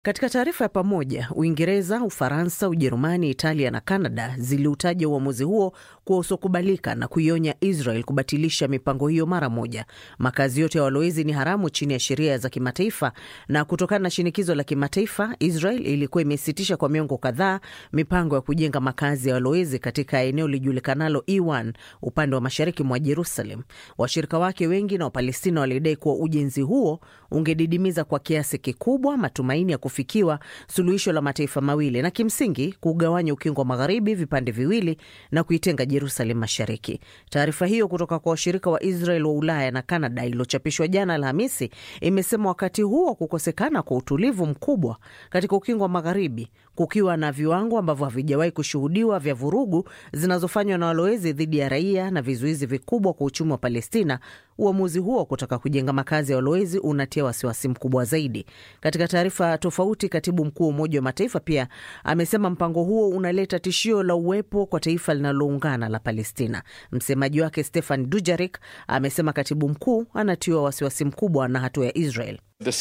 Katika taarifa ya pamoja, Uingereza, Ufaransa, Ujerumani, Italia na Kanada ziliutaja uamuzi huo kuwa usiokubalika na kuionya Israel kubatilisha mipango hiyo mara moja. Makazi yote ya walowezi ni haramu chini ya sheria za kimataifa, na kutokana na shinikizo la kimataifa, Israel ilikuwa imesitisha kwa miongo kadhaa mipango ya kujenga makazi ya walowezi katika eneo lijulikanalo E1 upande wa mashariki mwa Jerusalem. Washirika wake wengi na Wapalestina walidai kuwa ujenzi huo ungedidimiza kwa kiasi kikubwa matumaini ya kufikiwa suluhisho la mataifa mawili na kimsingi kugawanya ukingo wa magharibi vipande viwili na kuitenga Jerusalem mashariki. Taarifa hiyo kutoka kwa washirika wa Israel wa Ulaya na Kanada iliyochapishwa jana Alhamisi imesema wakati huo wa kukosekana kwa utulivu mkubwa katika ukingo wa magharibi, kukiwa na viwango ambavyo havijawahi kushuhudiwa vya vurugu zinazofanywa na walowezi dhidi ya raia na vizuizi vikubwa kwa uchumi wa Palestina, uamuzi huo wa kutaka kujenga makazi ya walowezi unatia wasiwasi mkubwa zaidi. Katika taarifa tofauti, katibu mkuu wa Umoja wa Mataifa pia amesema mpango huo unaleta tishio la uwepo kwa taifa linaloungana la Palestina. Msemaji wake Stefan Dujarik amesema katibu mkuu anatiwa wasiwasi mkubwa na hatua ya Israel.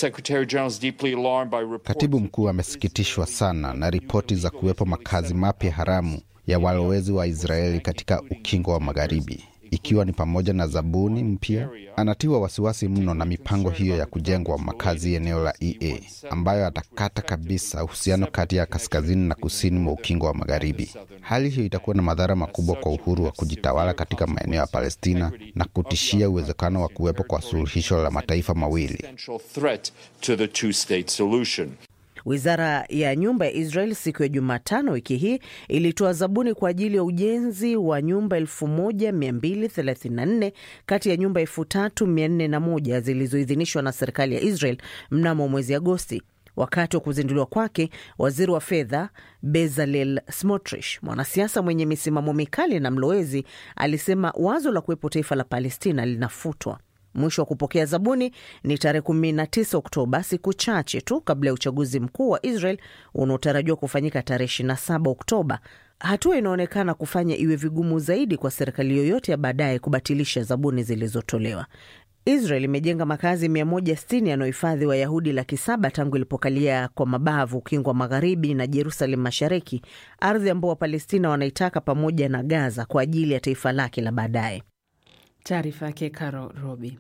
Katibu mkuu amesikitishwa sana na ripoti za kuwepo makazi mapya haramu ya walowezi wa Israeli katika ukingo wa magharibi ikiwa ni pamoja na zabuni mpya. Anatiwa wasiwasi mno na mipango hiyo ya kujengwa makazi eneo la EA ambayo atakata kabisa uhusiano kati ya kaskazini na kusini mwa ukingo wa magharibi. Hali hiyo itakuwa na madhara makubwa kwa uhuru wa kujitawala katika maeneo ya Palestina na kutishia uwezekano wa kuwepo kwa suluhisho la mataifa mawili. Wizara ya nyumba ya Israel siku ya Jumatano wiki hii ilitoa zabuni kwa ajili ya ujenzi wa nyumba 1234 kati ya nyumba 3401 zilizoidhinishwa na serikali ya Israel mnamo mwezi Agosti. Wakati wa kuzinduliwa kwake, waziri wa fedha Bezalel Smotrich, mwanasiasa mwenye misimamo mikali na mlowezi, alisema wazo la kuwepo taifa la Palestina linafutwa. Mwisho wa kupokea zabuni ni tarehe 19 Oktoba, siku chache tu kabla ya uchaguzi mkuu wa Israel unaotarajiwa kufanyika tarehe 27 Oktoba. Hatua inaonekana kufanya iwe vigumu zaidi kwa serikali yoyote ya baadaye kubatilisha zabuni zilizotolewa. Israel imejenga makazi 160 yanayohifadhi Wayahudi laki saba tangu ilipokalia kwa mabavu ukingo wa magharibi na Jerusalem mashariki, ardhi ambao Wapalestina wanaitaka pamoja na Gaza kwa ajili ya taifa lake la baadaye. Taarifa yake Caro Robi.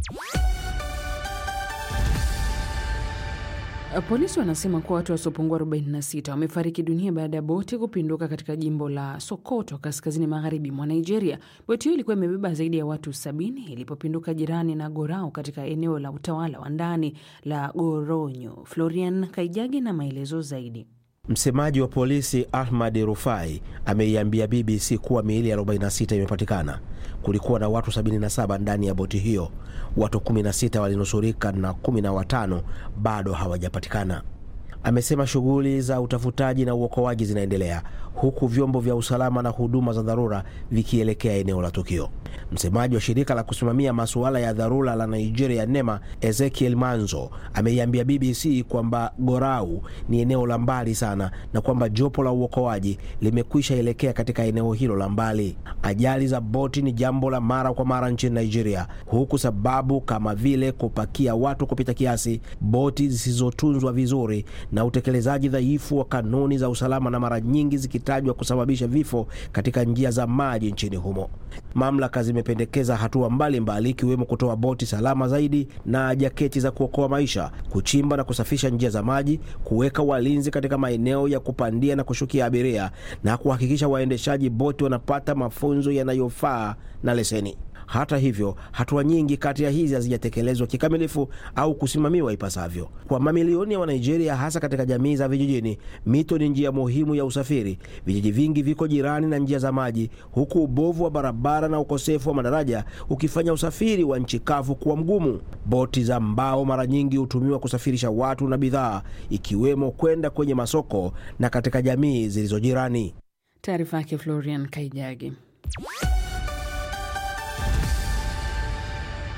Polisi wanasema kuwa watu wasiopungua 46 wamefariki dunia baada ya boti kupinduka katika jimbo la Sokoto, kaskazini magharibi mwa Nigeria. Boti hiyo ilikuwa imebeba zaidi ya watu sabini ilipopinduka jirani na Gorau katika eneo la utawala wa ndani la Goronyo. Florian Kaijagi na maelezo zaidi. Msemaji wa polisi Ahmad Rufai ameiambia BBC kuwa miili ya 46 imepatikana. Kulikuwa na watu 77 ndani ya boti hiyo. Watu 16 walinusurika na 15 bado hawajapatikana. Amesema shughuli za utafutaji na uokoaji zinaendelea huku vyombo vya usalama na huduma za dharura vikielekea eneo la tukio. Msemaji wa shirika la kusimamia masuala ya dharura la Nigeria NEMA, Ezekiel Manzo, ameiambia BBC kwamba Gorau ni eneo la mbali sana na kwamba jopo la uokoaji limekwisha elekea katika eneo hilo la mbali. Ajali za boti ni jambo la mara kwa mara nchini Nigeria, huku sababu kama vile kupakia watu kupita kiasi, boti zisizotunzwa vizuri na utekelezaji dhaifu wa kanuni za usalama na mara nyingi zikitajwa kusababisha vifo katika njia za maji nchini humo. Mamlaka zimependekeza hatua mbalimbali ikiwemo kutoa boti salama zaidi na jaketi za kuokoa maisha, kuchimba na kusafisha njia za maji, kuweka walinzi katika maeneo ya kupandia na kushukia abiria na kuhakikisha waendeshaji boti wanapata mafunzo yanayofaa na leseni. Hata hivyo, hatua nyingi kati ya hizi hazijatekelezwa kikamilifu au kusimamiwa ipasavyo. Kwa mamilioni ya Wanigeria, hasa katika jamii za vijijini, mito ni njia muhimu ya usafiri. Vijiji vingi viko jirani na njia za maji, huku ubovu wa barabara na ukosefu wa madaraja ukifanya usafiri wa nchi kavu kuwa mgumu. Boti za mbao mara nyingi hutumiwa kusafirisha watu na bidhaa, ikiwemo kwenda kwenye masoko na katika jamii zilizo jirani. Taarifa yake Florian Kaijagi.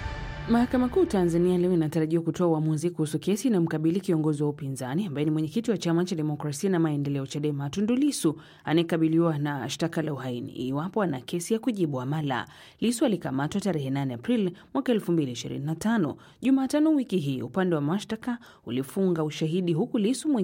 Mahakama Kuu Tanzania leo inatarajiwa kutoa uamuzi kuhusu kesi inayomkabili kiongozi wa upinzani ambaye ni mwenyekiti wa chama cha demokrasia na maendeleo CHADEMA Tundu Lissu anayekabiliwa na shtaka la uhaini iwapo ana kesi ya kujibu amala. Lissu alikamatwa tarehe 8 Aprili mwaka 2025. Jumatano wiki hii upande wa mashtaka ulifunga ushahidi huku Lissu